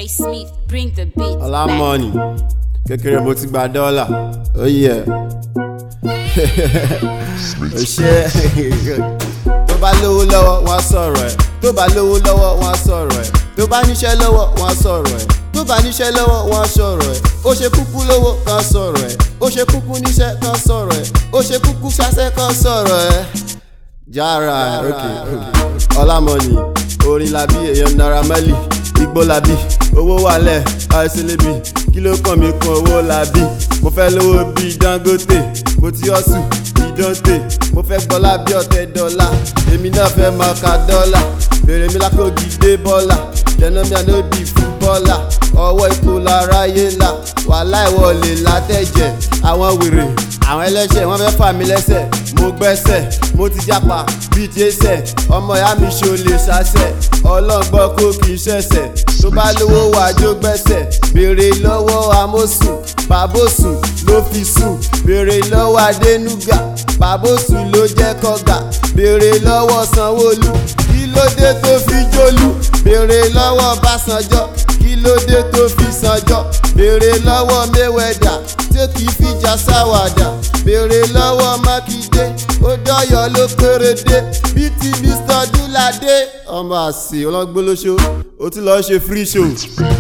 J Smith, bring the beat. ọlá back. mọ́ọ̀nì kékeré mo ti gba dọ́là ó yẹ ṣe tó bá lówó lọ́wọ́ wọn á sọ̀rọ̀ ẹ̀ tó bá lówó lọ́wọ́ wọn á sọ̀rọ̀ ẹ̀ tó bá níṣẹ́ lọ́wọ́ wọn á sọ̀rọ̀ ẹ̀ tó bá níṣẹ́ lọ́wọ́ wọn á sọ̀rọ̀ ẹ̀ ó ṣe kúkú lówó kan sọ̀rọ̀ ẹ̀ ó ṣe kúkú níṣẹ́ kan sọ̀rọ̀ ẹ̀ ó ṣe kúkú ṣaṣẹ́ kan sọ̀rọ̀ ẹ̀ jara ok ọlámọ̀nì orin labi èèyàn naira mẹ́lì igbó labi owó wàlẹ̀ àìsílẹ̀bì kí ló kàn mí kan owó labi mo fẹ́ lówó bíi dangote mo ti ọ̀sùn ìdánte mo fẹ́ gbọ́lá bí ọ̀tẹ̀ dọ́là èmi náà fẹ́ máa ka dọ́là bèrè mi lákòókì dé bọ́là jẹ̀nà mi àná bíi fúbọ́là ọwọ́ ipò láráyé la wàhálà ìwọlé látẹ̀jẹ̀ àwọn wèrè àwọn ẹlẹ́ṣẹ̀ wọ́n fẹ́ fà mí lẹ́sẹ̀ mo gbẹ́sẹ̀ mo ti jápa bíi jésẹ̀ ọmọ ìyá mi ṣo lè ṣàṣẹ̀ ọlọ́gbọ́n kó kì í ṣẹ̀ṣẹ̀ tó bá lówó wàjó gbẹ́sẹ̀ béèrè lọ́wọ́ amósùn bàbósùn ló fi sùn béèrè lọ́wọ́ adénúgà bàbósùn ló jẹ́ kọ́gà béèrè lọ́wọ́ sanwóolu kí ló dé tó fi jólú béèrè lọ́wọ́ básanjọ́ kí ló dé tó fi sanjọ́ béèrè lọ́wọ́ mẹ́wẹ̀dà tí kì í fìjà sáwàdà béèrè lọ́wọ́ mákindé ó dọ́yọ̀ ló pérédé bíi ti mr dúládé ọmọ àsè ọlọ́gbólóṣó ó tún lọ́ọ́ ṣe free show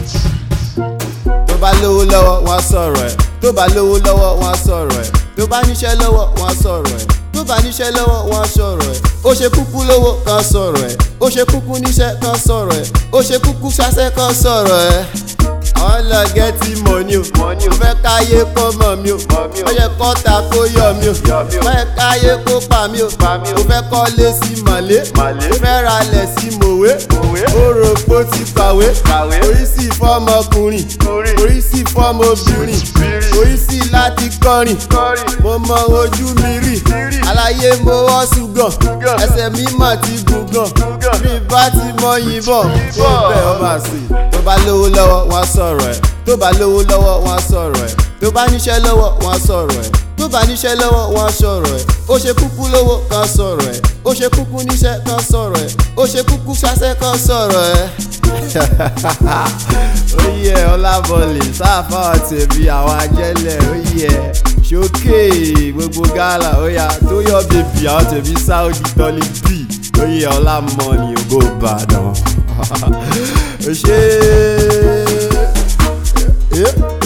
tó bá lówó lọ́wọ́ wọn á sọ̀rọ̀ ẹ̀ tó bá lówó lọ́wọ́ wọn á sọ̀rọ̀ ẹ̀ tó bá níṣẹ́ lọ́wọ́ wọn á sọ̀rọ̀ ẹ̀ tó bá níṣẹ́ lọ́wọ́ wọn á sọ̀rọ̀ ẹ̀ ó ṣe kúkú lówó kan sọ̀rọ̀ ẹ̀ ó ṣe kúkú níṣẹ́ kan sọ̀rọ̀ ẹ̀ ó ṣe kúkú ṣaṣẹ́ kan sọ̀rọ̀ ẹ̀ ọlọ gẹ́tì mọ̀ni o mo fẹ́ káyé kó mọ̀ mi o ó yẹ kọ́ta kó yọ mi o mo fẹ́ káyé kó pa mi o mo fẹ́ kọ́lé sí màlé mo fẹ́ ralẹ̀ sí mòwe ó rò pé ó ti kàwé orí sì fọ́mọkùnrin orí sì fọ́mọbìnrin orí sì láti kọrin mo mọ ojú mi rí aláyé mo wọ́ ṣùgàn ẹsẹ̀ mi mà ti gùn gan bí bá ti mọ yìnbọn ó bẹ̀ ọ́ máa sè tó bá lówó lọ́wọ́ wọn á sọ̀rọ̀ ẹ̀ tó bá lówó lọ́wọ́ wọn á sọ̀rọ̀ ẹ̀ tó bá níṣẹ́ lọ́wọ́ wọn á sọ̀rọ̀ ẹ̀ tó bá níṣẹ́ lọ́wọ́ wọn á sọ̀rọ̀ ẹ̀ ó ṣe kúkú lówó kan sọ̀rọ̀ ẹ̀ ó ṣe kúkú níṣẹ́ kan sọ̀rọ̀ ẹ̀ ó ṣe kúkú ṣaṣẹ́ kan sọ̀rọ̀ ẹ̀. ó yẹ ọlábọ̀lì sáfà tẹ̀bí àwọn ajẹ́lẹ̀ ó yẹ ṣókè gbogbo gálà ó yà tó yọ bèbí àwọn tẹ̀bí sáúdì tọ́lí bì ó yẹ ọlámọ́ni ògo ìbàdàn ó ṣe é.